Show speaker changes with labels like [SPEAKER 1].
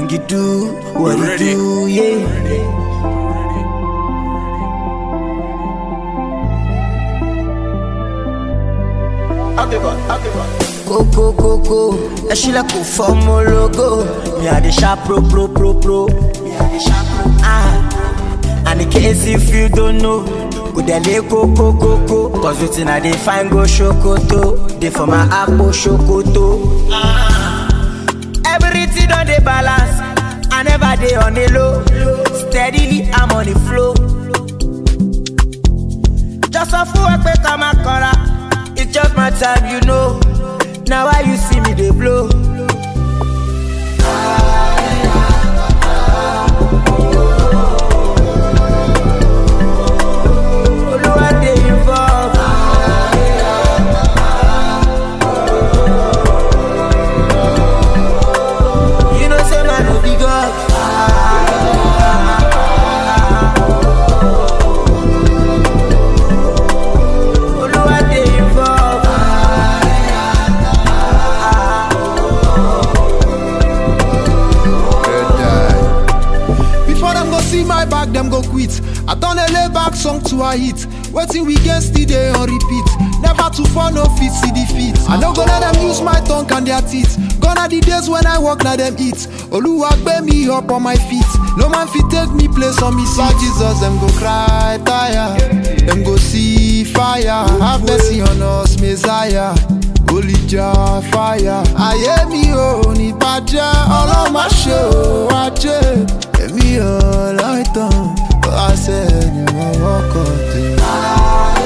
[SPEAKER 1] you do what you
[SPEAKER 2] Ready.
[SPEAKER 1] do, yeah. Go go go go, ẹ ṣílẹ̀ kò fọ́mọ logo. Mi à dey sharp pro pro pro pro. Mi à dey sharp pro. Ah, and in case if you don't know, go dey lay koko koko. Cause wetin I dey find go ṣokoto, dey for my akpo ṣokoto. Everything don dey balance, I never dey on a low. Steadily I'm on the flow. Just sọ fún ẹ pé ká máa kọ́ra, it's just my time you know. Na why you see me dey blow. Olúwa dey involve. You know say man no be God. Olúwa dey involve.
[SPEAKER 3] Before them go see my back, them go quit. I done a lay back song to a hit. Waiting we get still day on repeat. Never to fall no fit see defeat. I no go let them use my tongue and their teeth. Gone are the days when I walk na them eat. Oluwa gbe me up on my feet. No man fit take me place on me seat. Jesus, them go cry tire. Them go see fire. Have mercy on us, Messiah. Holy jar fire. Ayé mi ò ní bàjẹ́, ọlọ́run má ṣe ò wájé. Èmi ò láìtàn, wá sẹ́yìn ọwọ́ kan tè.